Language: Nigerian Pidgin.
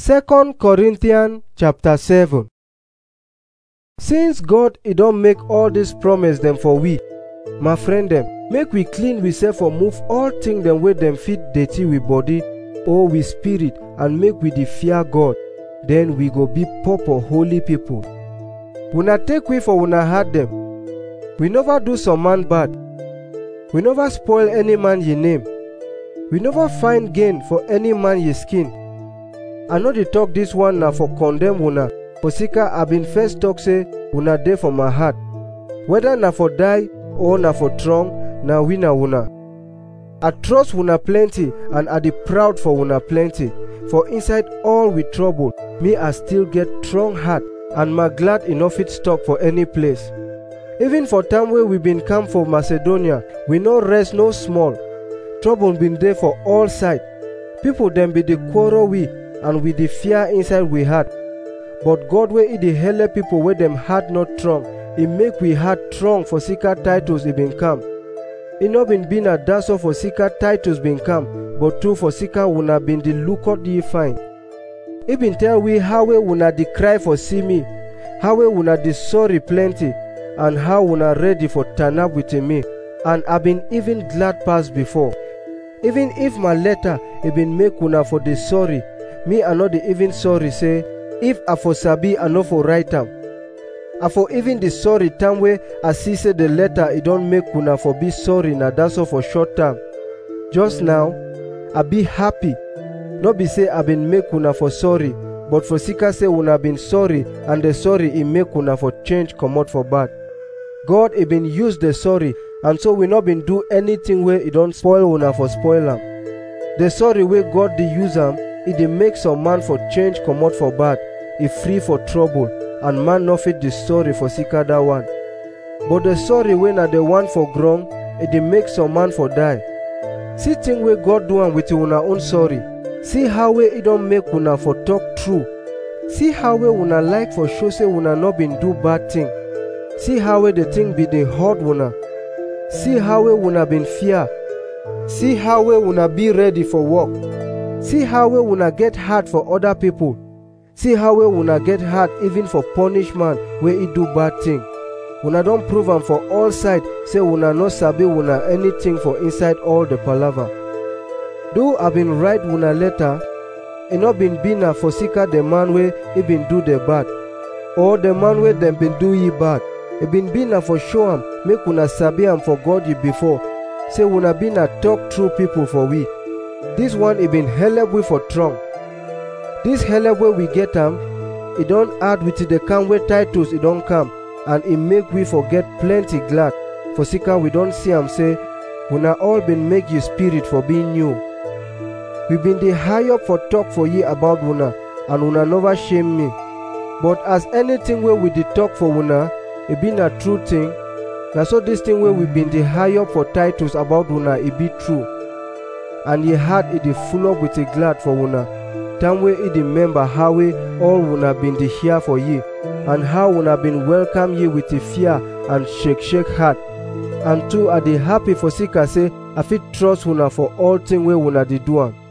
2 Corinthians chapter 7 Since God e don make all dis promise dem for we, my friend dem, make we clean we sef for move all thing dem wey dem fit dirty we body or we spirit and make we dey fear God, then we go be proper holy people. Una take way for una heart dem. We never do some man bad. We never spoil any man ye name. We never find gain for any man ye skin. I no dey talk dis one na for condemn una, for sika I been first talk say una dey for my heart. Whether na for die or na for trong, na we na una. I trust una plenty and I dey proud for una plenty. For inside all we trouble, me I still get strong heart and my glad e no fit stop for any place. Even for time wey we been come for Macedonia, we no rest no small. Trouble been dey for all side. People dem be dey quarrel we and we dey fear inside we heart. But God wey e dey help people wey dem heart not strong, e make we heart strong for sika Titus e been come. E no been be na that's all for sika Titus been come, but too for sika una been dey look out ye fine. E been tell we how wey una dey cry for see me, how wey una dey sorry plenty, and how una ready for turn up with me, and I been even glad pass before. Even if my letter e been make una for dey sorry, me I no dey even sorry say, if I for sabi I no for write am. I for even dey sorry time wey I see say the letter e don make una for be sorry na that's all for short time. Just now, I be happy. No be say I been make una for sorry, but for sika say una been sorry and the sorry e make una for change comot for bad. God e been use the sorry and so we no been do anything wey e don spoil una for spoil am. The sorry wey God dey use am, e dey make some man for change comot for bad, e free for trouble and man no fit dey sorry for sika that one. But the sorry wey na the one for ground, e dey make some man for die. See thing wey God do am with una own sorry. See how wey e don make una for talk true. See how wey una like for show say una no been do bad thing. See how wey the thing be dey hurt una. See how wey una been fear. See how wey una be ready for work. See how wey una get heart for other people. See how wey una get heart even for punish man wey e do bad thing. Una don prove am for all side say una no sabi una anything for inside all the palava. Though I been write una letter, e no been be na for sika the man wey e been do the bad, or the man wey dem been do ye bad. E been be na for show am make una sabi am for God ye before, say una be na talk true people for we. This one e been help we for strong. This help wey we get am, e don add with the come wey Titus e don come, and e make we forget plenty glad. For sika we don see am say, una all been make ye spirit for being new. We been dey high up for talk for ye about una, and una never shame me. But as anything wey we dey talk for una, e be na true thing, na so this thing wey we been dey high up for Titus about una e be true. And ye heart e dey full up with a glad for una. Time wey e dey remember how wey all una been dey hear for ye, and how una been welcome ye with a fear and shake shake heart. And too I dey happy for sika say I fit trust una for all thing wey una dey do am.